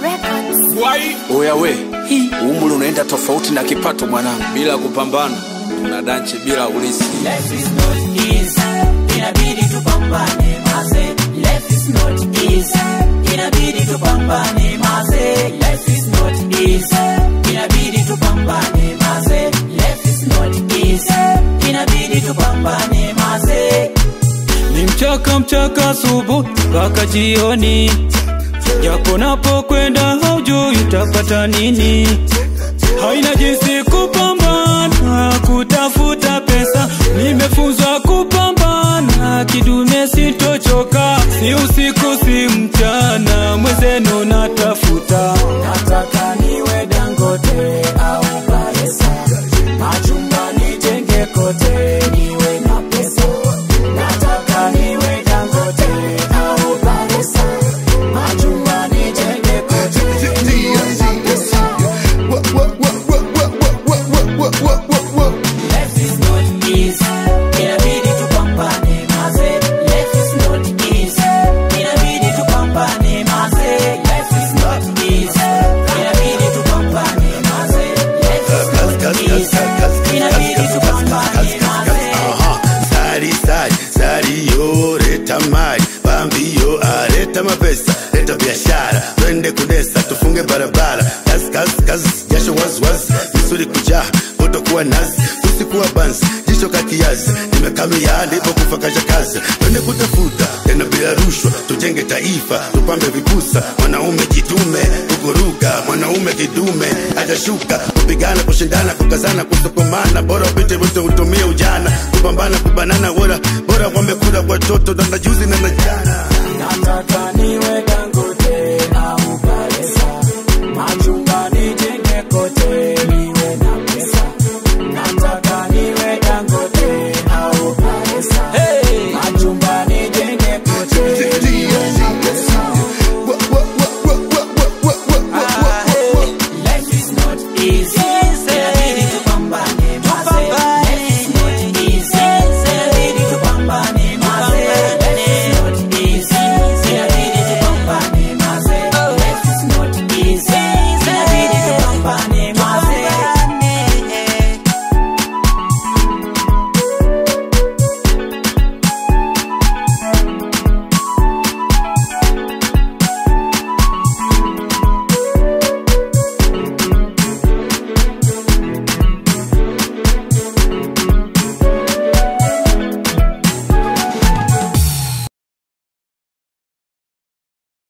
Records. Wai Oya we, umri unaenda tofauti na kipato mwanangu. bila kupambana tuna danchi bila ulisi. Life is not easy, inabidi tupambane maze. Life is not easy, inabidi tupambane maze. Life is not easy, inabidi tupambane maze. Life is not easy, inabidi tupambane maze. ni mchaka mchaka asubuhi mpaka jioni, japo napokwenda haujui utapata nini. Haina jinsi kupambana kutafuta pesa, nimefunzwa kupambana kidume, sitochoka, si usiku si mchana, mwezenu natafuta Nataka niwe Dangote au Baresa, machumba nijenge kote, niwe na pesa. Nataka niwe Dangote au Baresa, machumba nijenge kote, niwe na pesa. Life is not easy, inabidi tupambane maze. Life is not easy, inabidi tupambane maze. Life is not easy, inabidi tupambane maze. Life is not easy, inabidi tupambane maze. Aha, sari sari sari yo leta mali bambio aleta mapesa leta biashara twende kudesa tufunge barabara kazi kazi kazi jasho wazi wazi misuli kujaa kutokuwa nazi tusikuwa banzi jisho kakiazi nimekamia ndipo kufa kasha kazi twende kutafuta tena bila rushwa tujenge taifa tupambe vipusa mwanaume jitume kukuruka mwanaume kidume atashuka kupigana kushindana kukazana kusukumana bora upite wote utumie ujana kupambana kubanana bora bora wamekula watoto na na juzi na na jana Nataka niwe Dangote